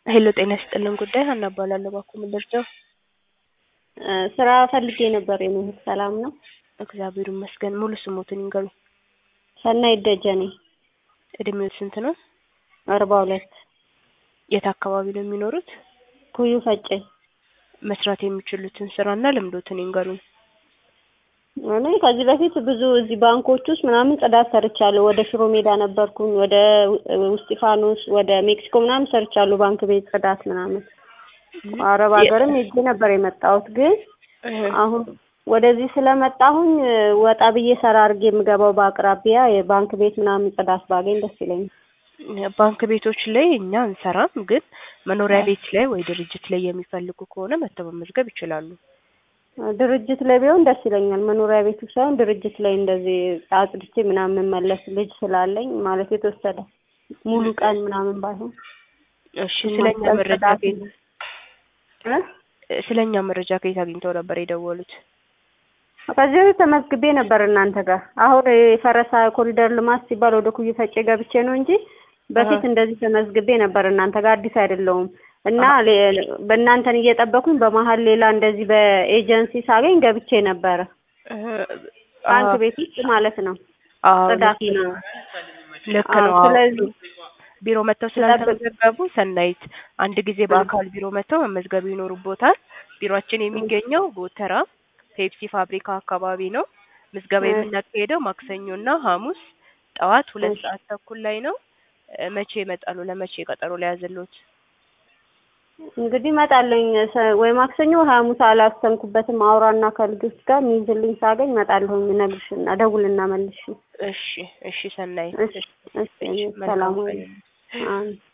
ሄሎ ጤና ይስጥልን ጉዳይ ሀና እባላለሁ ባኮ ምንደርሰው ስራ ፈልጌ ነበር የምህት ሰላም ነው? እግዚአብሔር ይመስገን ሙሉ ስሞትን ይንገሩኝ ሰናይት ደጀኔ እድሜዎት ስንት ነው አርባ ሁለት የት አካባቢ ነው የሚኖሩት ኩዩ ፈጬ መስራት የሚችሉትን ስራና ልምዶትን ይንገሩኝ እኔ ከዚህ በፊት ብዙ እዚህ ባንኮች ውስጥ ምናምን ጽዳት ሰርቻለሁ። ወደ ሽሮ ሜዳ ነበርኩኝ፣ ወደ ውስጢፋኖስ፣ ወደ ሜክሲኮ ምናምን ሰርቻለሁ። ባንክ ቤት ጽዳት ምናምን አረብ ሀገርም ሄጄ ነበር የመጣሁት። ግን አሁን ወደዚህ ስለመጣሁኝ ወጣ ብዬ ሰራ አድርጌ የምገባው በአቅራቢያ የባንክ ቤት ምናምን ጽዳት ባገኝ ደስ ይለኛል። ባንክ ቤቶች ላይ እኛ እንሰራም፣ ግን መኖሪያ ቤት ላይ ወይ ድርጅት ላይ የሚፈልጉ ከሆነ መተው መመዝገብ ይችላሉ። ድርጅት ላይ ቢሆን ደስ ይለኛል። መኖሪያ ቤቱ ሳይሆን ድርጅት ላይ እንደዚህ አጽድቼ ምናምን መለስ ልጅ ስላለኝ ማለት የተወሰደ ሙሉ ቀን ምናምን ባይሆን። እሺ ስለኛ መረጃ ከየት ስለኛ መረጃ ከየት አግኝተው ነበር የደወሉት? ከዚህ በፊት ተመዝግቤ ነበር እናንተ ጋር። አሁን የፈረሳ ኮሪደር ልማት ሲባል ወደ ኩዩ ፈጬ ገብቼ ነው እንጂ በፊት እንደዚህ ተመዝግቤ ነበር እናንተ ጋር። አዲስ አይደለሁም እና በእናንተን እየጠበኩኝ በመሀል ሌላ እንደዚህ በኤጀንሲ ሳገኝ ገብቼ ነበረ ባንክ ቤት ውስጥ ማለት ነው። ጽዳት ነው። ልክ ነው። ስለዚህ ቢሮ መጥተው ስላልተመዘገቡ ሰናይት አንድ ጊዜ በአካል ቢሮ መጥተው መመዝገብ ይኖሩቦታል። ቢሮአችን የሚገኘው ጎተራ ፔፕሲ ፋብሪካ አካባቢ ነው። ምዝገባ የምናካሄደው ማክሰኞና ሐሙስ ጠዋት ሁለት ሰዓት ተኩል ላይ ነው። መቼ ይመጣሉ? ለመቼ ቀጠሮ ላይ ያዘሉት? እንግዲህ እመጣለሁኝ ወይ ማክሰኞ ወይ ሐሙስ አላሰንኩበትም። አውራና ከልጆች ጋር የሚይዝልኝ ሳገኝ እመጣለሁኝ። እነግርሽና ደውልና መልሽ። እሺ፣ እሺ ሰናይት። እሺ፣ እሺ፣ ሰላም ወይ።